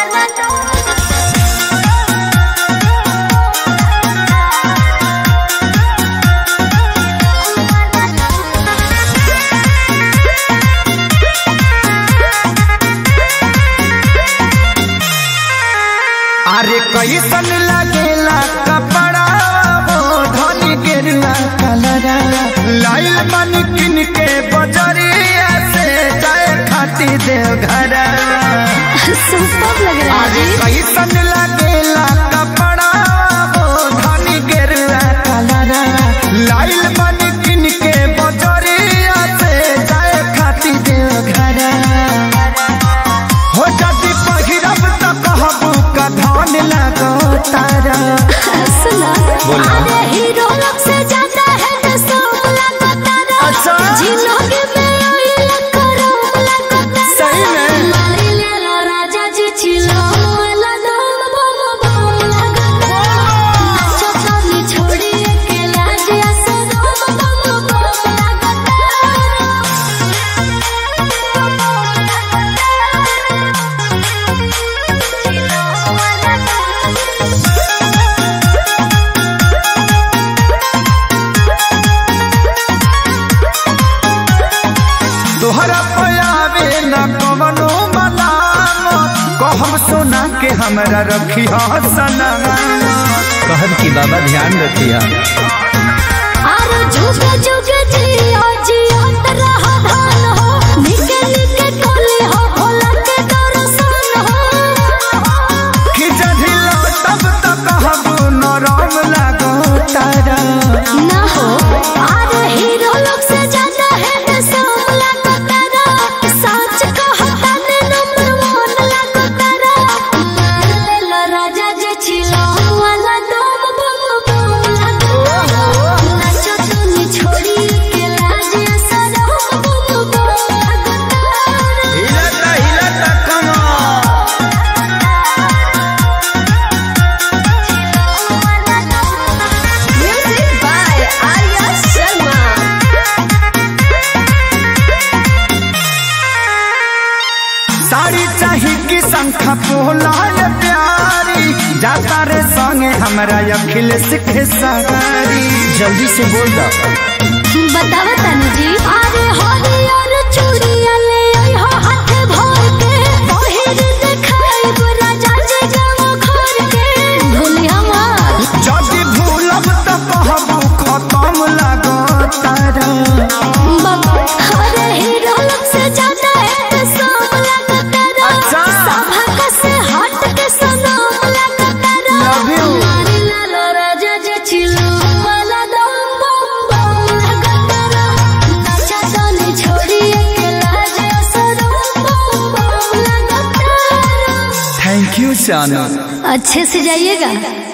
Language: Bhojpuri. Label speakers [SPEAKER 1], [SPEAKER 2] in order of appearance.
[SPEAKER 1] अरे कैसन लगेला कपड़ा वो धनी गिरला कलरा लाइल बन किन के बजरिया से जाए खाती देव घर
[SPEAKER 2] सुपर लग रहा है
[SPEAKER 1] अरे
[SPEAKER 2] जी
[SPEAKER 1] कैसन लगेला कपड़ा वो धनी गिरला कलरा लाइल बन किन के बजरिया से जाए खाती देव घर हो जदि पहिरब त कहबू का धान लगो तारा
[SPEAKER 2] सुना
[SPEAKER 1] बोला।
[SPEAKER 2] अरे हीरो लोग से ज्यादा है तो सब लगता रहा
[SPEAKER 1] अच्छा।
[SPEAKER 2] जिलोगे में ऑयल करो लगता
[SPEAKER 1] सही में?
[SPEAKER 2] मारी ले लो राजा जी छिलो वाला दम बम बम लगता नाचो कमी छोड़ी अकेला जैसे दम बम बम
[SPEAKER 1] तोहरा पयावे न कवनो मलाम कहब सोना के हमरा रखी सना कहब की बाबा ध्यान रखिया
[SPEAKER 2] आरो जुग जुग जियो जियो तरह धान हो निके निके कोले हो भोला के दर्शन हो
[SPEAKER 1] कि जधिला तब तक कहबू नरम लगो तारा
[SPEAKER 2] ना हो आरो हीरो लोग से ज्यादा है तो सब लगो तारा सच कहता ने नंबर वन लगो तारा मार ले लो राजा जे छिलो वाला दम बम बम लगो नाचो तुनी छोड़ी के लाज सदम बम बम लगो तारा
[SPEAKER 1] हिलता हिलता कमा
[SPEAKER 2] Music by Arya Sharma.
[SPEAKER 1] Sari चाही कि शंखा पोलाय प्यारी जाता रे संगे हमरा अखिलेश के सगारी जल्दी से बोल दो
[SPEAKER 2] बतावा तनु जी अरे हरियर चूड़िया ले आई हो हाथ भर के पहिर देखाई राजा जी गाँव घर के भूलिया मार
[SPEAKER 1] जदि भूलब त कहबू खत्म लगो तारा
[SPEAKER 2] बाबा अरे हीरो लोग से ज्यादा है तो सब लगता रहा
[SPEAKER 1] अच्छा।
[SPEAKER 2] सभा का से हट के सनम लगता रहा
[SPEAKER 1] Love you.
[SPEAKER 2] मारी लालो राजा जे छिलो वाला दम बम बम लगता रहा नाचा ताली छोड़ी अकेला जैसा दम बम बम लगता रहा
[SPEAKER 1] थैंक यू चानू
[SPEAKER 2] अच्छे से जाइएगा